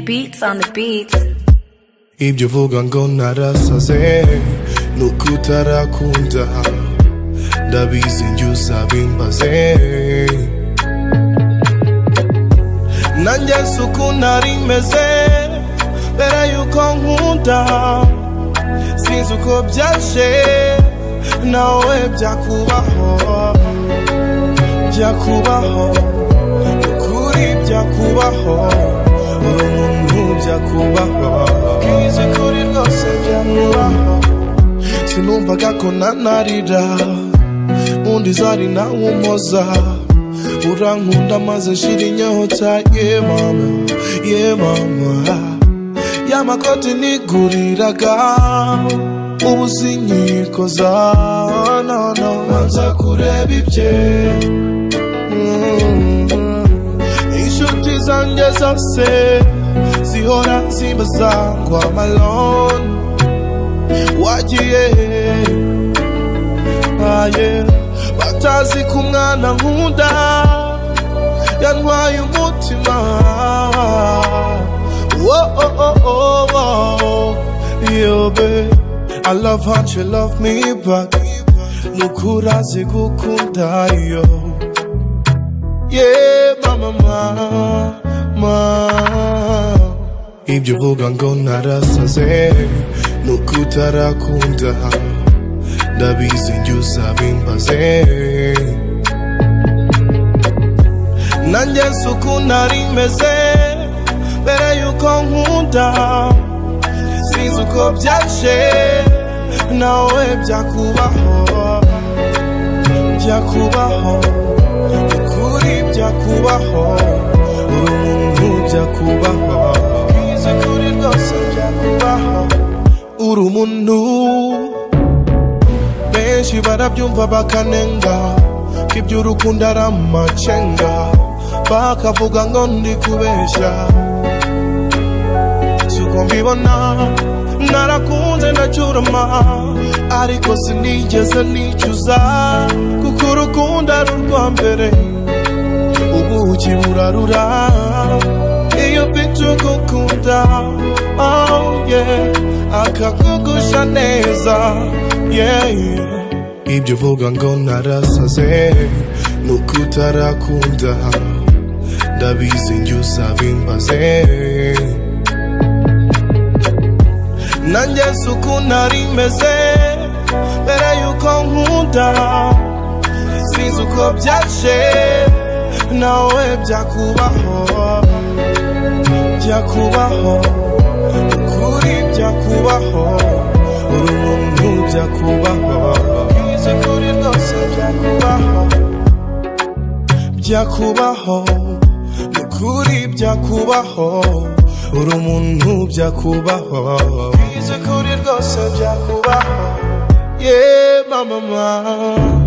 beats on the beats. ibyo uvuga ngo narasaze ni uko utarakunda ndabizi njye uzabimbaze nanjye si uko nari meze mbere yuko nkunda sinzi uko byaje nawe byakubaho byakubaho ukuri byakubaho uri umuntu byakubaho kwize kuri rwose byakubaho sinumvaga ko nanarira undi zari nawe umpoza urankunda maze nshira inyota ye mama ye mama y'amakoti niguriraga ubu sinkiko za nono manza kureba ibye inshuti zanjye zose zihora zimbaza ngo amalone wagiye aye batazi ko umwana nkunda yantwaye umutima Whoa, oh, oh, oh, oh. Yo, babe, I love how you love me back nukurazi gukunda yo yeah mama mama ibyo uvuga ngo narasaze nuko utarakunda ndabizi njye uzabimbaze nanjye si uko nari meze mbere yuko nkunda sinzi uko byaje nawe byakubaho byakubaho ukuri byakubaho uri umuntu byakubaho kwize kuri rwose byakubaho uri umuntu benshi barabyumva bakanenga ko iby'urukundo ari amacenga bakavuga ngo ndi kubeshya suko mbibona narakunze ndacyurama ariko sinigeze nicuza kuko urukundo ari urwa mbere ubuki burarura iyo ufite ugukunda oh yeah akakugusha neza yeah, yeah. ibyo uvuga ngo narasaze nuko utarakunda ndabizi njye uzabimbaze nanjye si uko nari meze mbere yuko nkunda sinzi uko byaje nawe byakubaho byakubaho ukuri byakubaho uri umuntu byakubaho kwize kuri rwose byakubaho byakubaho ukuri byakubaho uri umuntu byakubaho kwize kuri rwose byakubaho yeah mama mama